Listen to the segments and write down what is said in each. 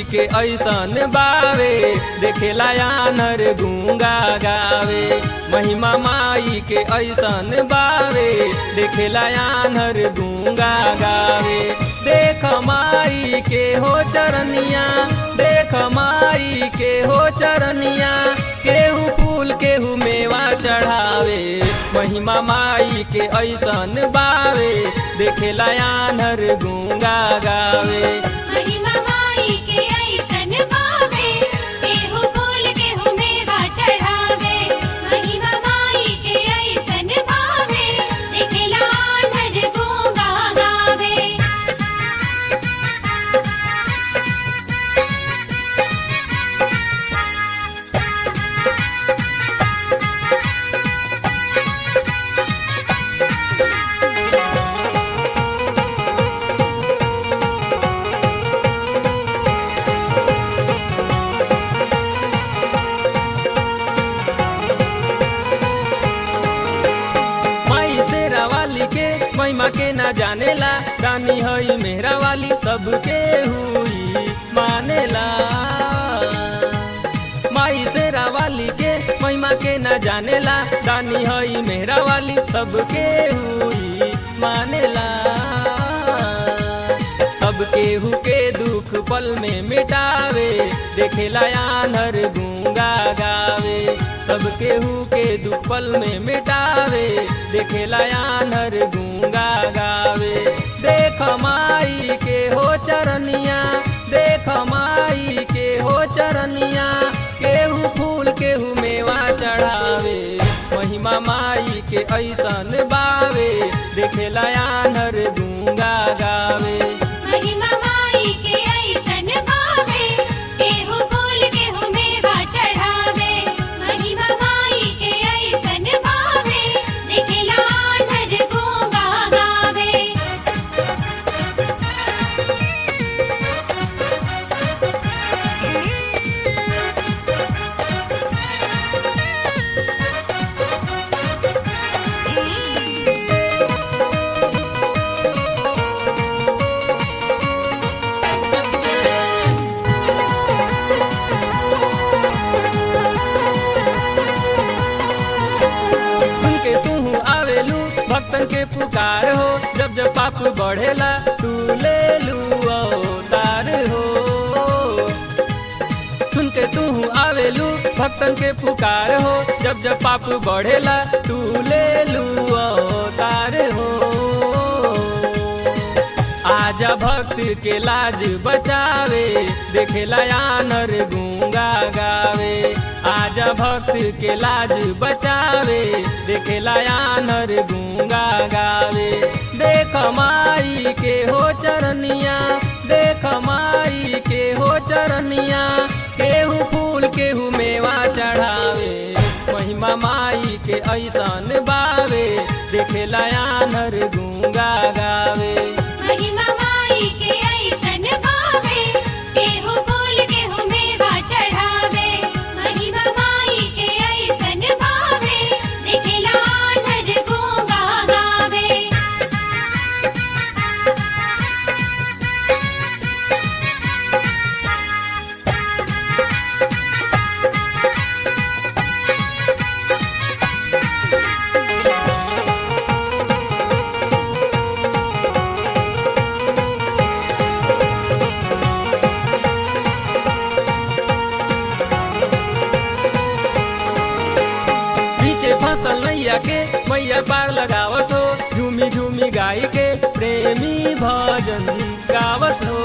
के ऐसन बावे देखेला आनर गूंगा गावे महिमा माई के ऐसन बावे देखेला आनर गूंगा गावे देख माई के हो चरनिया देख माई के हो चरनिया केहू फूल केहू मेवा चढ़ावे महिमा माई के ऐसन बावे देखेला आनर गूंगा गावे महिमा माई के ऐसन भावे केहू फूल केहू मेवा चढ़ावे महिमा माई के ऐसन भावे दिखला नर गूंगा गावे माई शेरा वाली के महिमा के ना जानेला रानी हई मेहरा वाली सबके हुई मानेला माई शेरा वाली के महिमा के ना जानेला रानी हई मेहरा वाली सबके हुई मानेला सबके हुके दुख पल में मिटावे देखेला आनर गूंगा गावे सबके हुके दुख पल में मिटावे देखेला आनर गूंगा गावे देख माई के हो चरनिया देख माई के हो चरनिया केहू फूल केहू मेवा चढ़ावे महिमा माई के ऐसन बावे देखेला आनर गूंगा गावे महिमा माई के ऐसन भावे केहू फूल केहू मेवा चढ़ावे महिमा माई के ऐसन भावे दिखला नर गूंगा गावे सुन के तू आवेलू भक्तन के पुकार हो जब जब पाप बढ़ेला तू ले लू अवतार हो सुन के तू आवेलू भक्तन के पुकार हो जब जब पाप बढ़ेला तू ले लू अवतार हो आजा भक्त के लाज बचावे देखेला आनर गूंगा गावे आजा भक्त के लाज बचावे देखेला आनर गूंगा गावे देख माई के हो चरनिया देख माई के हो चरनिया केहू फूल केहू मेवा चढ़ावे महिमा माई के ऐसन बावे देखेला आनर गूंगा गावे महिमा माई के ऐसन भावे केहू फूल केहू मेवा चढ़ावे महिमा माई के ऐसन भावे दिखला नर गूंगा गावे पीछे फसल नैया के मैया पार लगावस हो झूमी झूमी गाय के प्रेमी भजन गावस हो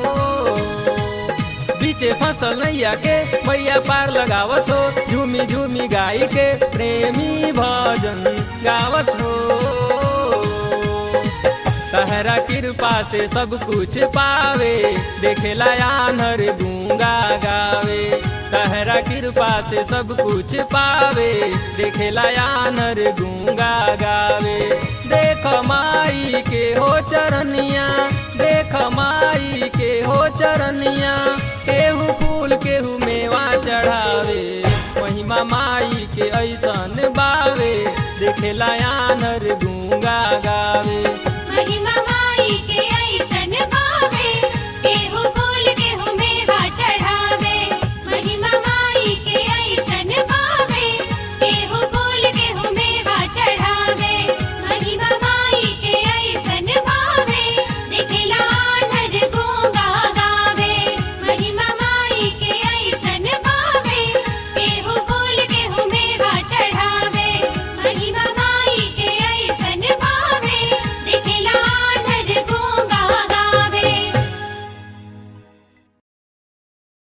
बीचे फसल नैया के मैया पार लगावस हो झूमी झूमी गाय के प्रेमी भजन गावस हो तहरा कृपा से सब कुछ पावे देखेला आनर गूंगा गावे तहरा कृपा से सब कुछ पावे देखेला आनर गूंगा गावे देख माई के हो चरनिया देख माई के हो चरनिया केहू फूल केहू